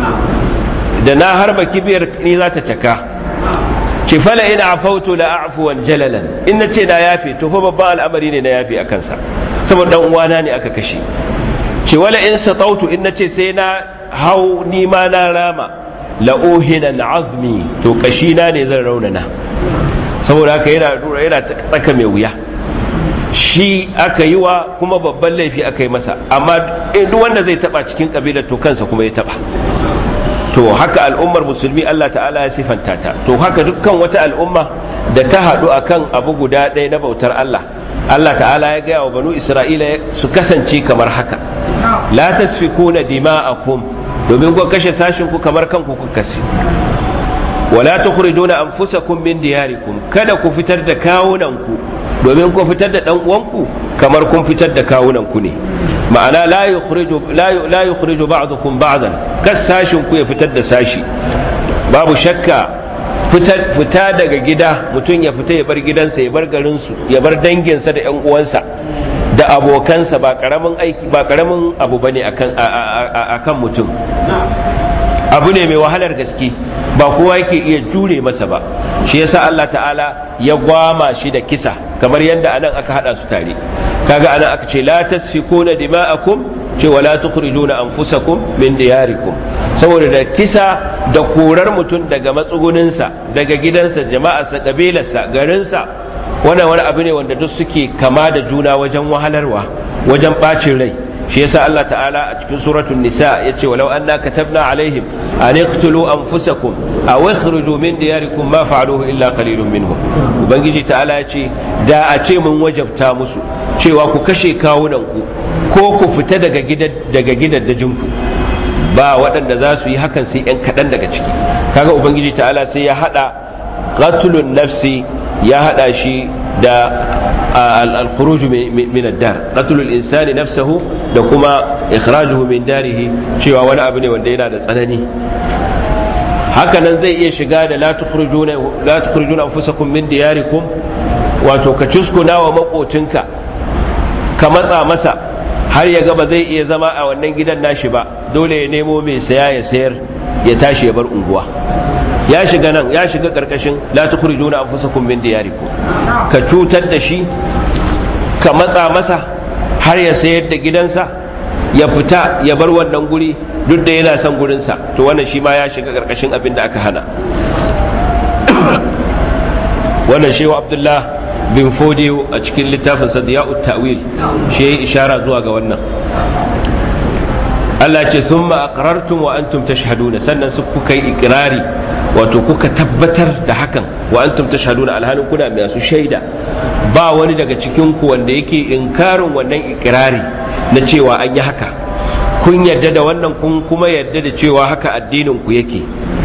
da na harba kibiyar ni za ta caka ce fala ina afautu la afuwan jalalan in na ce na yafe to fa babban al'amari ne na yafe a kansa saboda dan uwana ne aka kashe ce wala in satautu in na ce sai na hau ni ma na rama la uhinan azmi to kashina ne zan raunana saboda haka yana yana tsaka mai wuya shi aka yi wa kuma babban laifi aka yi masa amma duk wanda zai taba cikin kabilar to kansa kuma ya taba to haka al'ummar musulmi Allah ta'ala ya sifanta ta to haka dukkan wata al'umma da ta haɗu akan abu guda ɗaya na bautar Allah Allah ta'ala ya gaya wa banu Isra'ila su kasance kamar haka la tasfikuna dima'akum domin ku kashe sashin ku kamar kanku ku kashe wala tukhrijuna anfusakum min diyarikum kada ku fitar da kawunan ku domin ku fitar da dan uwanku kamar kun fitar da kawunan ku ne ma'ana la yukhriju la yukhriju ba'dukum ba'dan kas sashin ku ya fitar da sashi babu shakka fita daga gida mutum ya fita ya bar gidansa ya bar garinsu ya bar danginsa da 'yan uwansa da abokansa ba karamin aiki ba karamin abu bane akan akan mutum abu ne mai wahalar gaske ba kowa yake iya jure masa ba shi yasa Allah ta'ala ya gwama shi da kisa kamar yadda anan aka hada su tare kaga anan aka ce la tasfikuna dima'akum ce wala tukhrijuna anfusakum min diyarikum saboda da kisa da korar mutum daga matsuguninsa daga gidansa jama'arsa kabilarsa garinsa wannan wani abu ne wanda duk suke kama da juna wajen wahalarwa wajen bacin rai shi yasa Allah ta'ala a cikin suratul nisa yace walau anna katabna alaihim an iqtulu anfusakum aw ikhruju min diyarikum ma fa'aluhu illa qalilun minhum ubangiji ta'ala yace da a ce mun wajabta musu cewa ku kashe kawunan ku ko ku fita daga gidan daga gidaddajin ku ba waɗanda za su yi hakan sai yan kaɗan daga ciki kaga ubangiji ta'ala sai ya hada qatlun nafsi ya hada shi da al-khuruj min ad-dar qatl al-insani nafsahu da kuma ikhrajuhu min darihi cewa wani abu ne wanda yana da tsanani hakanan zai iya shiga da la tukhrijuna la tukhrijuna anfusakum min diyarikum wato ka cuskuna wa makocinka ka matsa masa har ya ga ba zai iya zama a wannan gidan nashi ba dole ya nemo mai saya ya sayar ya tashi ya bar unguwa ya shiga nan ya shiga karkashin la tukhrijuna anfusakum min diyarikum ka cutar da shi ka matsa masa har ya sayar da gidansa ya fita ya bar wannan guri duk da yana son gurinsa to wannan shi ma ya shiga karkashin abin da aka hana wannan shehu abdullah bin fodiyo a cikin littafin sadiya'ut ta'wil shi ya ishara zuwa ga wannan Allah ce sun aqrartum wa antum tashhaduna sannan su kuka yi ikirari wato kuka tabbatar da hakan wa antum tashhaduna alhalin kuna masu shaida ba wani daga cikin ku wanda yake inkarin wannan ikirari na cewa an yi haka kun yarda da wannan kun kuma yarda da cewa haka addinin ku yake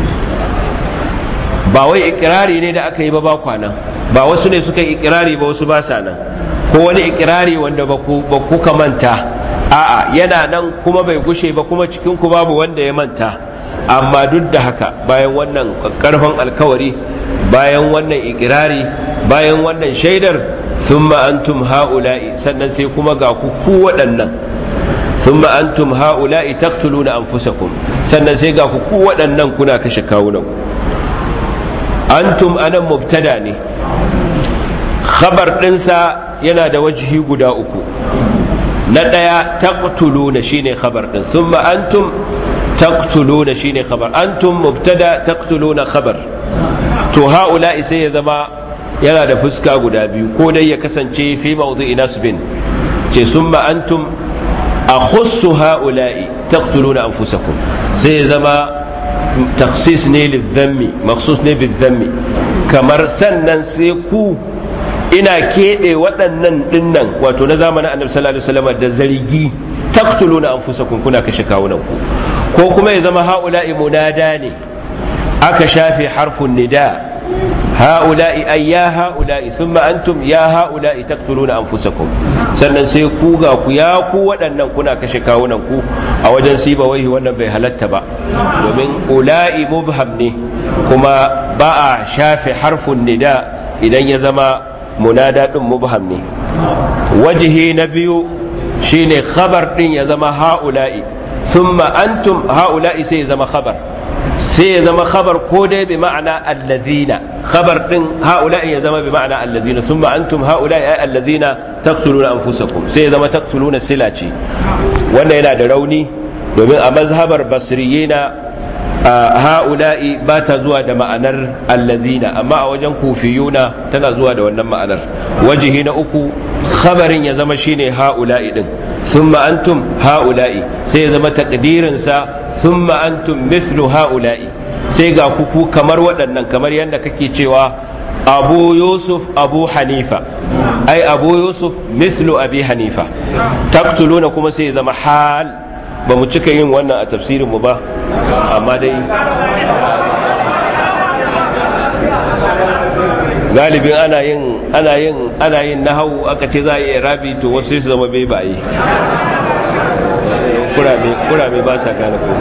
ba wai ikirari ne da aka yi ba ba kwanan ba wasu ne suka yi ikirari ba wasu ba sa nan ko wani ikirari wanda ba ku manta a'a yana nan kuma bai gushe ba kuma cikin ku babu wanda ya manta amma duk da haka bayan wannan karfan alkawari bayan wannan ikirari bayan wannan shaidar thumma antum ha'ula'i sannan sai kuma ga ku ku waɗannan thumma antum ha'ula'i taqtuluna anfusakum sannan sai ga ku ku waɗannan kuna kashe kawunan antum anan mubtada ne khabar ɗinsa yana da wajihi guda uku na ɗaya taqtuluna shine khabar ɗin thumma antum taqtuluna shine khabar antum mubtada taqtuluna khabar to haula'i sai ya zama yana da fuska guda biyu ko dai ya kasance fi mawdu'i nasbin ce thumma antum akhussu haula'i taqtuluna anfusakum sai ya zama takhsis ne lidhammi makhsus ne bidhammi kamar sannan sai ku ina keɓe waɗannan ɗinnan wato na zamanin annabi sallallahu alaihi wasallam da zargi taqtuluna anfusakum kuna kashe kawunan ku ko kuma ya zama haula'i munada ne aka shafe harfun nida هؤلاء أي يا هؤلاء ثم أنتم يا هؤلاء تقتلون أنفسكم sannan sai ku ga ku ya ku waɗannan kuna kashe kawunan ku a wajen siba wai wannan bai halatta ba domin ula'i mubham ne kuma ba a shafe harfun nida idan ya zama munada din mubham ne wajihi na biyu shine khabar din ya zama ha'ula'i thumma antum ha'ula'i sai ya zama khabar sai ya zama khabar ko dai bi ma'ana allazina khabar din haula'i ya zama bi ma'ana allazina summa antum haula'i ay allazina taqtuluna anfusakum sai ya zama taqtuluna silaci wanda yana da rauni domin a mazhabar basriyina haula'i ba ta zuwa da ma'anar allazina amma a wajen kufiyuna tana zuwa da wannan ma'anar wajihi na uku khabarin ya zama shine haula'i din thumma antum haula'i sai ya zama takdirin sa thumma antum mithlu haula'i sai ga kuku kamar waɗannan kamar yadda kake cewa abu yusuf abu hanifa ai abu yusuf mithlu abi hanifa taqtuluna kuma sai ya zama hal ba mu cika yin wannan a tafsirin mu ba amma dai galibin ana yin ana yin ana yin nahau aka ce za a yi rabi to wasu su zama bai baye kurame kurame ba sa gane ko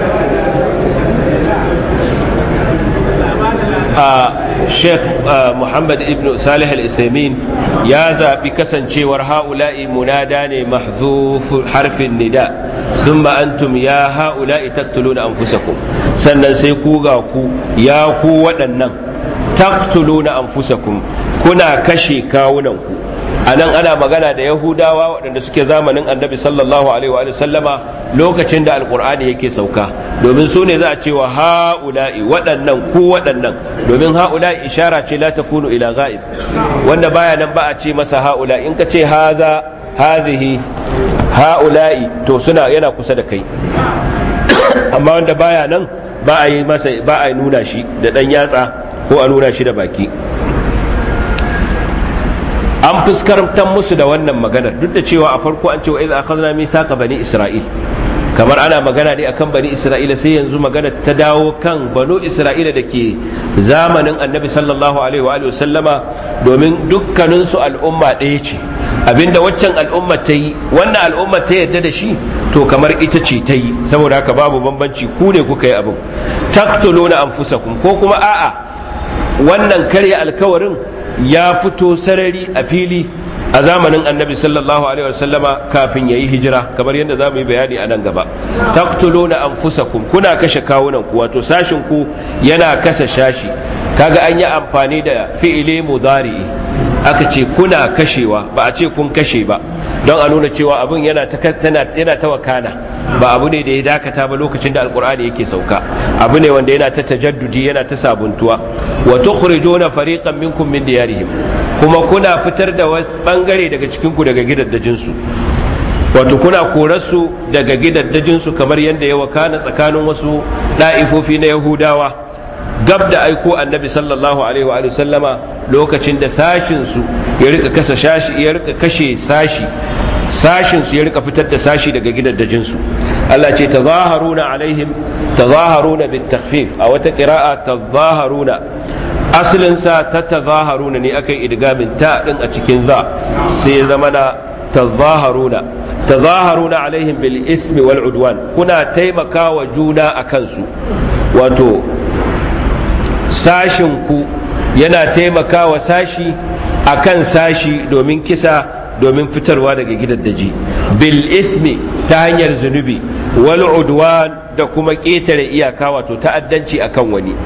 a sheikh muhammad ibn salih al-isaimin ya zaɓi kasancewar ha'ula'i munada ne mahzuf harfin nida thumma antum ya ha'ula'i taqtuluna anfusakum sannan sai ku ga ku ya ku waɗannan taqtuluna anfusakum kuna kashe kawunanku a nan ana magana da yahudawa waɗanda suke zamanin annabi sallallahu alaihi wa sallama lokacin da alkur'ani yake sauka domin su ne za a ce wa ha'ula'i waɗannan ku waɗannan domin ha'ula'i ishara ce la takunu ila ghaib wanda baya nan ba a ce masa ha'ula'i in ka ce haza hazihi ha'ula'i to suna yana kusa da kai amma wanda baya nan ba a yi masa ba a nuna shi da ɗan yatsa ko a nuna shi da baki an fuskantar musu da wannan maganar duk da cewa a farko an ce wa idza akhadna mithaqa bani isra'il kamar ana magana ne akan bani isra'ila sai yanzu magana ta dawo kan banu isra'ila da ke zamanin annabi sallallahu alaihi wa sallama domin dukkanin su al'umma ɗaya ce abinda waccan al'umma ta yi wannan al'umma ta yadda da shi to kamar ita ce ta yi saboda haka babu bambanci ku ne kuka yi abin taqtuluna anfusakum ko kuma a'a wannan karya alkawarin ya fito sarari a fili a zamanin annabi sallallahu alaihi wasallama kafin ya yi hijira kamar yadda za mu yi bayani a nan gaba taqtuluna anfusakum kuna kashe kawunan ku wato sashin ku yana kasa shashi kaga an yi amfani da fi'ile mudari'i aka ce kuna kashewa ba a ce kun kashe ba don a nuna cewa abin yana ta yana ta wakana ba abu ne da ya dakata ba lokacin da alkur'ani yake sauka abu ne wanda yana ta tajaddudi yana ta sabuntuwa wa tukhrijuna fariqan minkum min diyarihim kuma kuna fitar da wasu bangare daga cikin ku daga gidaddajin su wato kuna korarsu daga gidaddajin su kamar yadda ya wakana tsakanin wasu da'ifofi na yahudawa gab da aiko annabi sallallahu alaihi wa sallama lokacin da sashin su ya rika kasa shashi ya rika kashe sashi sashin su ya rika fitar da sashi daga gidaddajin su Allah ce tazaharuna alaihim tazaharuna bit takhfif a wata qira'a tazaharuna asalin sa ta tazaharuna ne akai idgamin ta din a cikin za sai zama na tazaharuna tazaharuna alaihim bil ismi wal udwan kuna taimakawa juna akan su wato sashin ku yana taimakawa sashi akan sashi domin kisa domin fitarwa daga gidaddaji bil ismi ta hanyar zunubi wal udwan da kuma ƙetare iyaka wato ta'addanci akan wani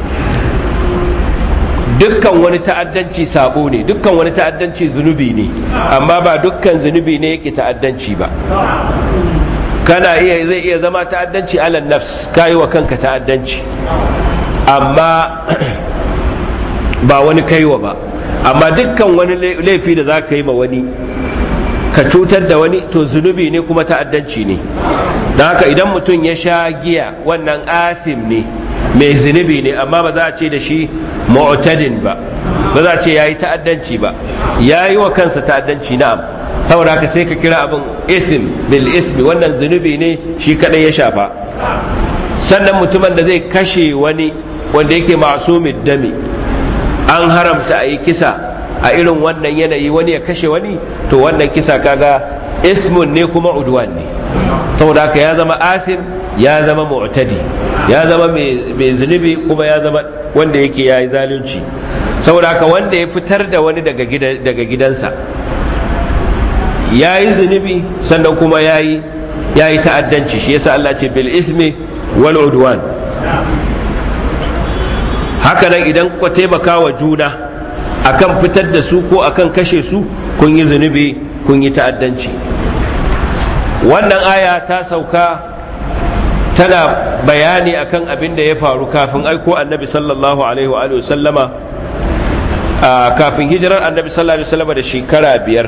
dukkan wani ta'addanci sabo ne dukkan wani ta'addanci zunubi ne amma ba dukkan zunubi ne yake ta'addanci ba kana iya zai iya zama ta'addanci alal nafs kayi wa kanka ta'addanci amma ba wani kaiwa ba amma dukkan wani laifi da za ka yi ma wani ka cutar da wani to zunubi ne kuma ta'addanci ne don haka idan mutum ya sha giya wannan asim ne mai zunubi ne amma ba za a ce da shi mu'tadin ba ba za a ce yayi ta'addanci ba yayi wa kansa ta'addanci na'am saboda haka sai ka kira abin ism bil ismi wannan zunubi ne shi kadai ya shafa sannan mutumin da zai kashe wani wanda yake masumid dami an haramta a yi kisa a irin wannan yanayi wani ya kashe wani to wannan kisa kaga ismun ne kuma udwan ne saboda haka ya zama asim ya zama mu'tadi ya zama mai zunubi kuma ya zama wanda yake yayi zalunci saboda haka wanda ya fitar da wani daga daga gidansa yayi zunubi sannan kuma yayi yayi ta'addanci shi yasa Allah ce bil ismi wal udwan haka nan idan ku taimaka wa juna akan fitar da su ko akan kashe su kun yi zunubi kun yi ta'addanci wannan aya ta sauka tana bayani akan abin da ya faru kafin aiko annabi sallallahu alaihi wa sallama kafin hijirar annabi sallallahu alaihi wasallama da shekara biyar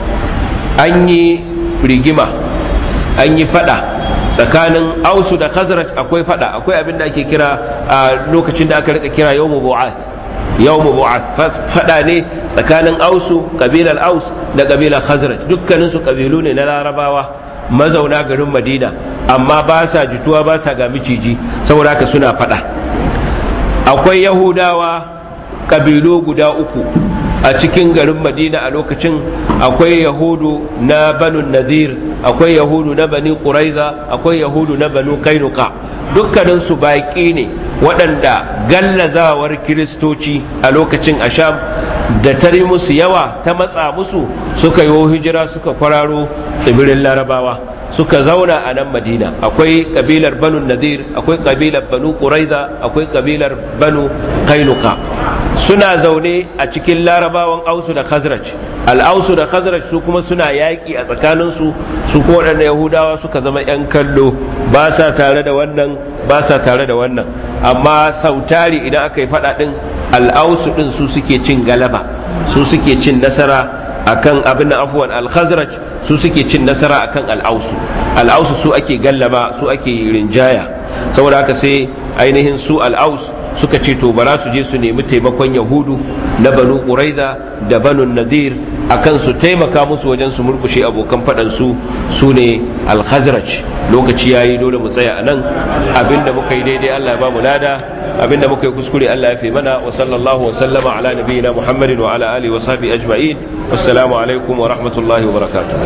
an yi rigima an yi fada tsakanin ausu da khazraj akwai fada akwai abin da ake kira a lokacin da aka rika kira yawmu bu'ath yawmu bu'ath fada ne tsakanin ausu kabilar aus da kabilar khazraj dukkanin su kabilu ne na larabawa mazauna garin madina amma ba sa jituwa ba sa ga miciji saboda haka suna fada akwai yahudawa kabilu guda uku a cikin garin madina a lokacin akwai yahudu na banu nadir akwai yahudu na bani quraiza akwai yahudu na banu kainuka dukkanin su baƙi ne waɗanda gallazawar kiristoci a lokacin asham da tare musu yawa ta matsa musu suka yi hijira suka kwararo tsibirin larabawa suka zauna a nan madina akwai kabilar banu nadir akwai kabilar banu quraiza akwai kabilar banu kainuka suna zaune a cikin larabawan ausu da khazraj al'ausu da khazraj su kuma suna yaƙi a tsakaninsu su kuma waɗanda yahudawa suka zama 'yan kallo ba sa tare da wannan ba sa tare da wannan amma sautari idan aka yi faɗa ɗin al'ausu ɗin su suke cin galaba su suke cin nasara akan abin da afuwan al-khazraj su suke cin nasara akan al-ausu al-ausu su ake gallaba su ake rinjaya saboda haka sai ainihin su al-aus suka ce to bara su je su nemi taimakon yahudu na banu quraiza da banu nadir akan su taimaka musu wajen su murkushe abokan faɗan su su ne al-khazraj lokaci yayi dole mu tsaya anan abinda muka yi daidai Allah ya ba mu lada abinda muka yi kuskure Allah ya fi mana wa sallallahu wa sallama ala nabiyyina Muhammadin wa ala alihi wa sahbihi ajma'in assalamu alaikum wa rahmatullahi wa barakatuh